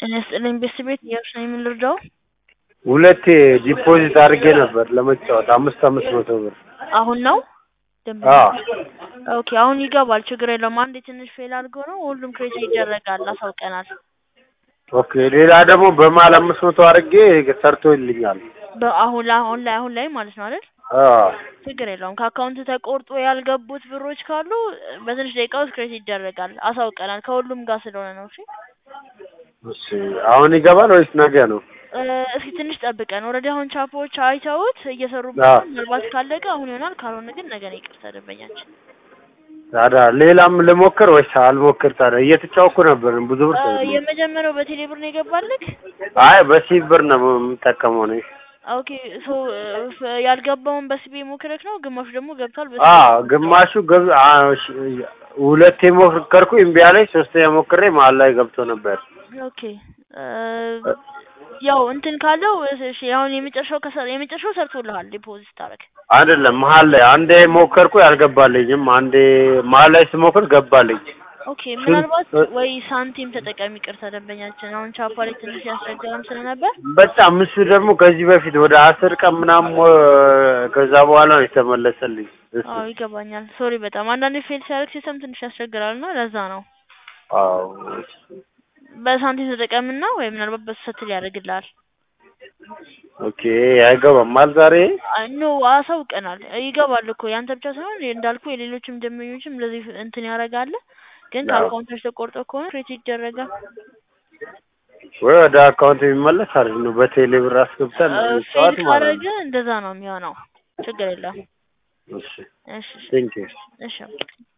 ጤና ይስጥልኝ ቤተሰቤት እያልሽ ነው የምንረዳው? ሁለቴ ዲፖዚት አድርጌ ነበር ለመጫወት አምስት አምስት መቶ ብር። አሁን ነው ደንበኛ? አዎ ኦኬ አሁን ይገባል፣ ችግር የለውም። አንዴ ትንሽ ፌል አድርጎ ነው ሁሉም ክሬት ይደረጋል፣ አሳውቀናል። ኦኬ ሌላ ደግሞ በመሀል አምስት መቶ አድርጌ ሰርቶልኛል። በአሁን ላይ አሁን ላይ አሁን ላይ ማለት ነው አይደል? አዎ ችግር የለውም። ከአካውንት ተቆርጦ ያልገቡት ብሮች ካሉ በትንሽ ደቂቃ ውስጥ ክሬት ይደረጋል፣ አሳውቀናል። ከሁሉም ጋር ስለሆነ ነው። እሺ እሺ አሁን ይገባል ወይስ ነገ ነው? እ እስኪ ትንሽ ጠብቀን። ኦልሬዲ አሁን ቻፖዎች አይተውት እየሰሩበት አዎ። ነው። ምናልባት ካለቀ አሁን ይሆናል፣ ካልሆነ ግን ነገ ነው። ይቅርታ ደንበኛችን። ታዲያ ሌላም ልሞክር ወይስ አልሞክር? ታዲያ እየተጫወኩ ነበር ብዙ ብር እ ሰው የመጀመሪያው በቴሌ ብር ነው የገባልክ? አይ በሲብ ብር ነው የምጠቀመው ነው። ኦኬ ሶ እ ያልገባውን በሲቢ ሞክረክ ነው፣ ግማሹ ደግሞ ገብቷል። በሲቢ አዎ ግማሹ ገብ አ- እሺ፣ ሁለቴ ሞከርኩ እምቢ አለኝ። ሶስተኛ ሞክሬ መሀል ላይ ገብቶ ነበር። ኦኬ እ ያው እንትን ካለው እሺ፣ አሁን የመጨረሻው ከሰ- የመጨረሻው ሰርቶልሃል ዲፖዚት ታረክ። አይደለም መሀል ላይ አንዴ ሞከርኩ አልገባልኝም። አንዴ መሀል ላይ ስሞክር ገባልኝ። ኦኬ ምናልባት ወይ ሳንቲም ተጠቀሚ። ይቅርታ ደንበኛችን፣ አሁን ቻፓ ላይ ትንሽ ያስቸገረም ስለነበር በጣም እሱ ደግሞ ከዚህ በፊት ወደ አስር ቀን ምናምን ሞ- ከዛ በኋላ ነው የተመለሰልኝ። እሱ አዎ ይገባኛል። ሶሪ በጣም አንዳንዴ ፌል ሲያደርግ ሲስተም ትንሽ ያስቸግራል እና ለዛ ነው። አዎ በሳንቲም ተጠቀምና ወይ ምናልባት በስተት ያደርግልሃል። ኦኬ አይገባም ማል ዛሬ ኖ አሳውቀናል። ይገባል እኮ ያንተ ብቻ ሳይሆን እንዳልኩ የሌሎችም ደንበኞችም እንደዚህ እንትን ያደርጋል። ግን አዎ። ከአካውንታች ተቆርጦ ከሆነ ክሬት ይደረጋል። ወይ ወደ አካውንት የሚመለስ አሪፍ ነው። በቴሌ ብር አስገብተን ፌል ጠዋት ማለት ካደረገ ነው። እንደዛ ነው የሚሆነው። ችግር የለም። እሺ እሺ እሺ ቴንክ ዩ እሺ